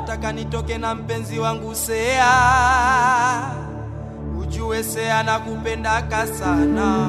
nataka nitoke na mpenzi wangu Sea, ujue Sea nakupendaka sana.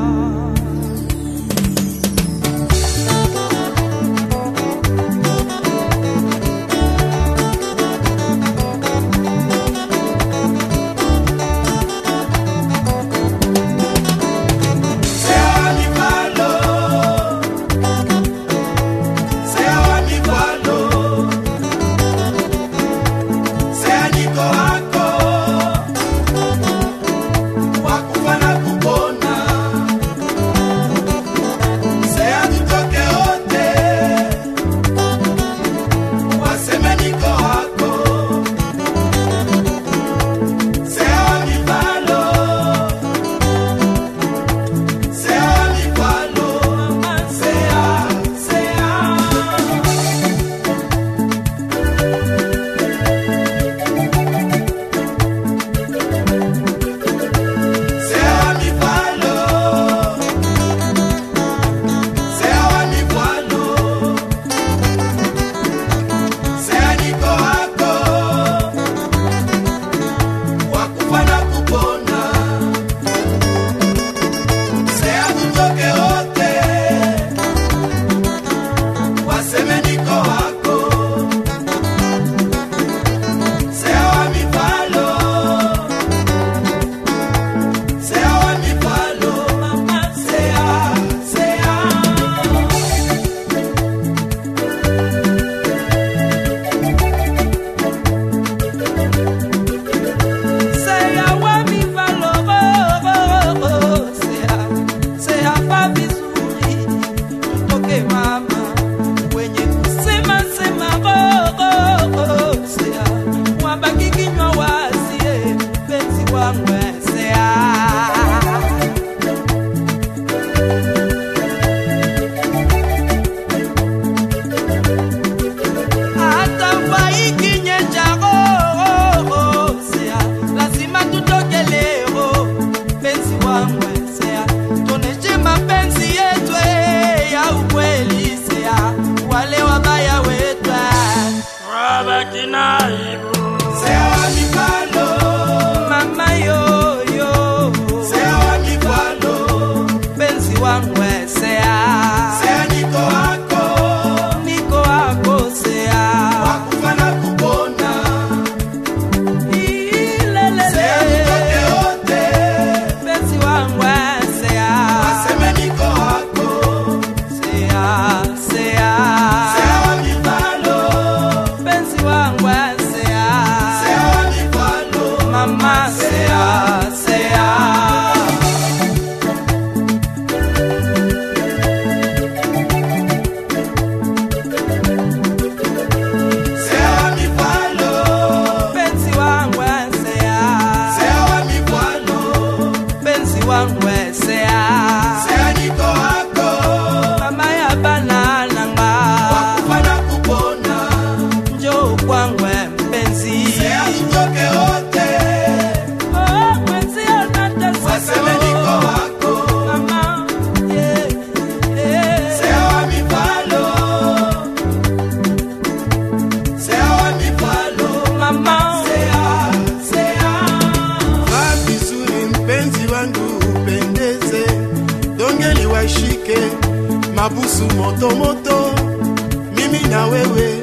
mabusu moto moto, mimi na wewe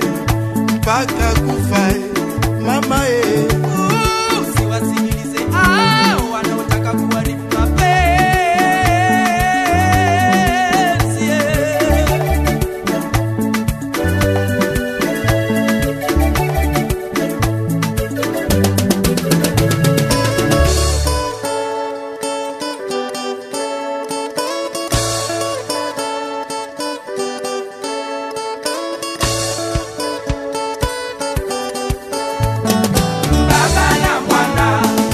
mpaka kufa, mama e. Usiwasikilize hao wanaotaka kuharibu mapenzi. Baba na mwana,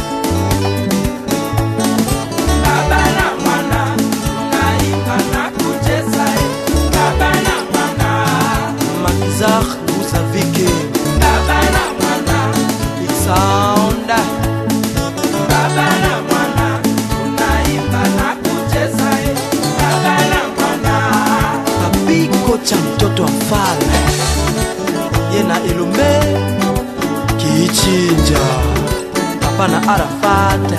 baba na mwana, tunaimba na kucheza, eh. baba na mwana, Makizar Musavike baba na mwana, Big Sound baba na mwana, tunaimba na kucheza, eh. baba na mwana. Papi kocha mtoto wa mfalme Yena Elombe kiichinja papa na arafat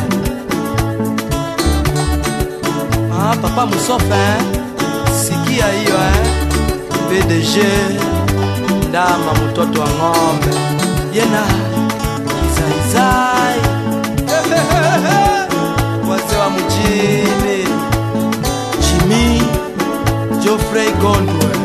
ah, papa musofe eh? sikia hiyo eh? pdg ndama mtoto wa ng'ombe yena kizaizai wazee wa mjini jimi jofrey gondwe